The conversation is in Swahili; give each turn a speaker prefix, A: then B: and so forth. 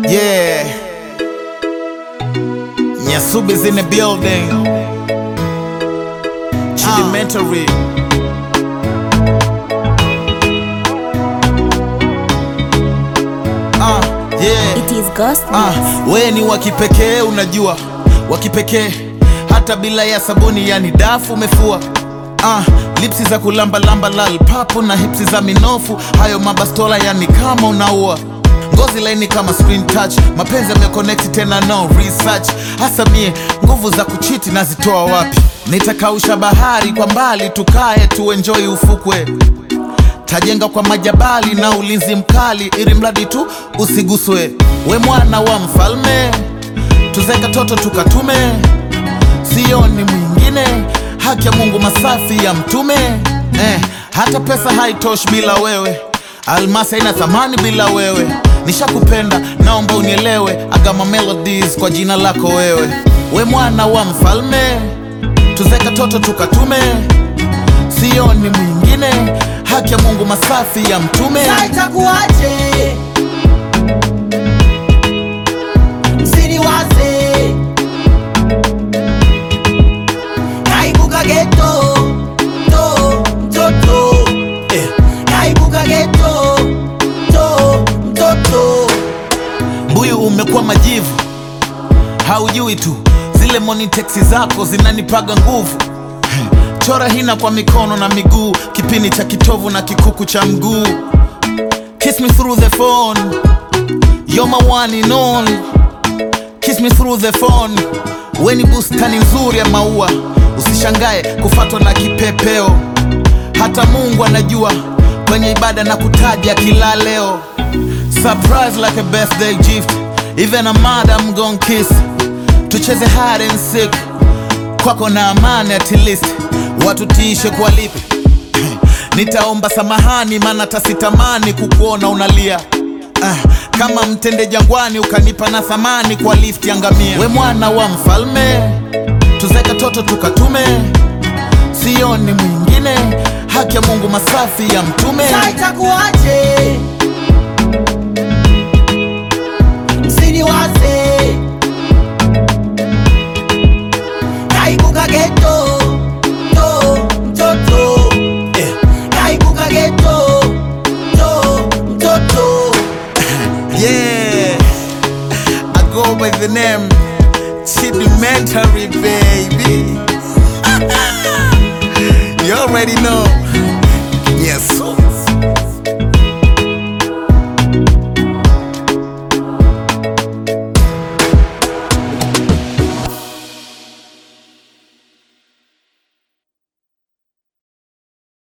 A: Yeah. Nyasubi's in the building. Chidimentary. Ah, yeah.
B: It is Ghost
A: Ah, we ni wa kipekee unajua, wa kipekee hata bila ya sabuni, yani dafu umefua. Ah, lipsi za kulamba lamba lal papu na hipsi za minofu, hayo mabastola yani kama unaua ngozi laini kama screen touch, mapenzi yameconnect tena no research. Hasa mie nguvu za kuchiti nazitoa wapi? Nitakausha bahari kwa mbali, tukae tuenjoy ufukwe tajenga kwa majabali na ulinzi mkali, ili mradi tu usiguswe. We mwana wa mfalme, tuzeka toto tukatume, sioni mwingine, haki ya Mungu masafi ya mtume eh, hata pesa haitoshi bila wewe, almasi haina thamani bila wewe. Nishakupenda, naomba unielewe, agama melodies kwa jina lako wewe. We mwana wa mfalme, tuzeka toto tukatume, sioni mwingine, haki ya Mungu masafi ya mtume
C: Sasa itakuwaje? Msiniwaze, naibuka geto to mtoto
A: eh.
C: naibuka geto to mtoto
A: Mbuyu umekuwa majivu, haujui tu zile moniteksi zako zinanipaga nguvu. Chora hina kwa mikono na miguu, kipini cha kitovu na kikuku cha mguu. Kiss me through the phone, you're my one and only. Kiss me through the phone, we ni bustani nzuri ya maua. Usishangae kufatwa na kipepeo, hata Mungu anajua kwenye ibada na kutaja kila leo. Surprise like a birthday gift, even a madam gon kiss. Tucheze hide and seek, kwako na amani at least. Watu tiishe kwa lipi? Nitaomba samahani, maana tasitamani kukuona unalia Ah, kama mtende jangwani ukanipa na thamani kwa lift ya ngamia. We mwana wa mfalme, tuzeka toto tukatume, sioni mwingine, haki ya Mungu masafi ya mtume.
C: Sasa itakuwaje? Msiniwaze, naibuka geto to mtoto
A: Eh.
C: naibuka geto to mtoto
A: Yeah, I go by the name Chidimentary, baby.